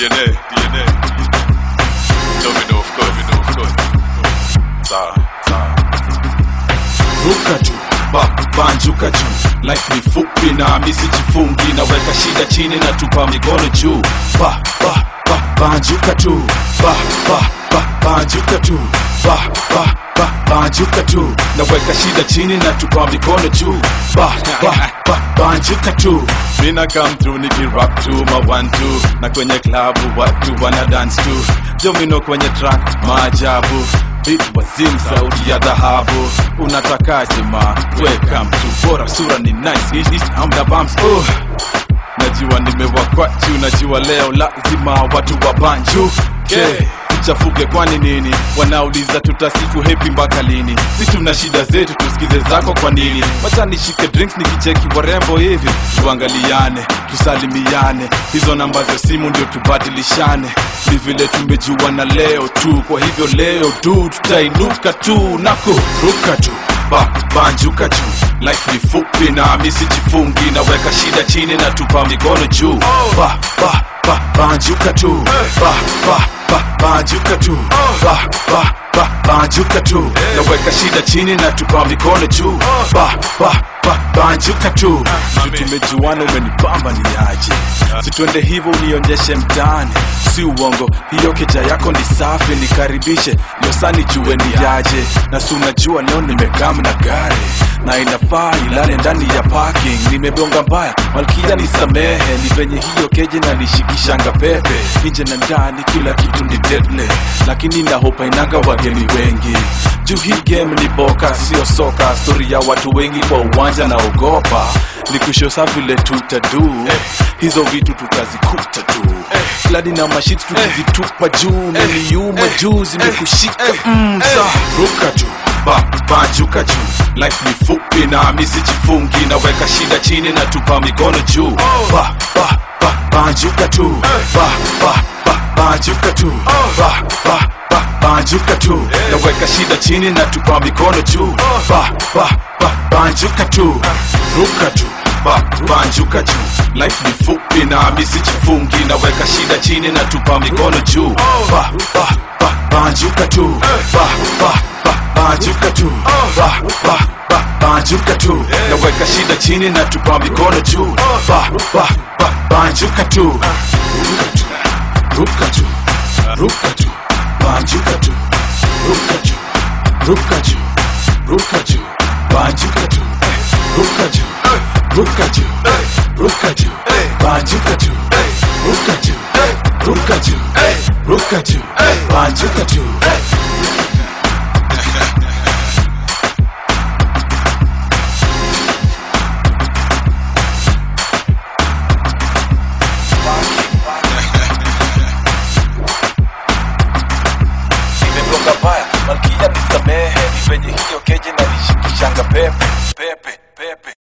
DNA, DNA. Domino, of course, domino, of course. Sawa, sawa. ruka tu ba banjuka juu life ni fupi na misi jifungi naweka shida chini na tupa mikono juu ba ba ba banjuka tu ba ba ba banjuka tu ba ba ba banjuka tu naweka shida chini na tupa mikono juu ba ba ba banjuka tu mina come through nikirap tu ma one two na kwenye klabu watu wana dance tu domino kwenye track maajabu Beat wazim sauti ya dhahabu unatakaje ma weka mtu bora sura ni nice Ish, ish, hamna bumps oh. najua nimewakwachu najua leo lazima watu wa banju okay. chafuke kwani nini wanauliza tutasifu hepi mpaka lini si tuna shida zetu tusikize zako kwa nini wacha nishike drinks nikicheki warembo hivi tuangaliane tusalimiane hizo namba za simu ndio tubadilishane ni vile tumejuana leo tu kwa hivyo leo tu tutainuka tu nako ruka tu ba banjuka juu life ni fupi na misi jifungi naweka shida chini na tupa mikono juu ba ba ba banjuka tu ba ba ba banjuka tu ba ba ba banjuka tu naweka shida chini na tupa mikono juu ba ba ba banjuka tu Si tumejuana umenipamba ni aje situende hivyo unionyeshe mtaani si uongo hiyo keja yako ni safi nikaribishe losani jue ni aje na si unajua leo nimekam na gari na inafaa ilale ndani ya parking nimebonga mbaya malkia nisamehe ni venye hiyo keje na nishikishanga pepe nje na ndani kila kitu ni deadly lakini nahopa inanga wageni wengi juu hii game ni boka sio soka stori ya watu wengi kwa uwanja na ogopa nikushosa vile tutadu hizo vitu tutazikuta tu fladi na mashit tukizitupa juu niliuma juu zimekushika mm, sa ruka tu ba banjuka juu life ni fupi na misi jifungi naweka shida chini na tupa mikono juu ba ba ba banjuka tu ba ba ba banjuka tu ba ba ba banjuka tu naweka shida chini na tupa mikono juu ba ba ba banjuka tu ruka tu ba banjuka juu life ni fupi na misi jifungi naweka shida chini na tupa mikono juu ba ba ba banjuka tu ba ba ba banjuka tu ba ba ba banjuka tu naweka shida chini na tupa mikono juu ba ba ba banjuka tu ruka tu ruka tu banjuka tu ruka tu ruka tu ruka tu banjuka tu ruka tu ruka tu ruka tu banjuka tu ruka tu ruka tu ruka tu banjuka tu nimebonga mbaya malkia nisamehe ni venye hiyo keje na nishikishanga pepe pepe pepe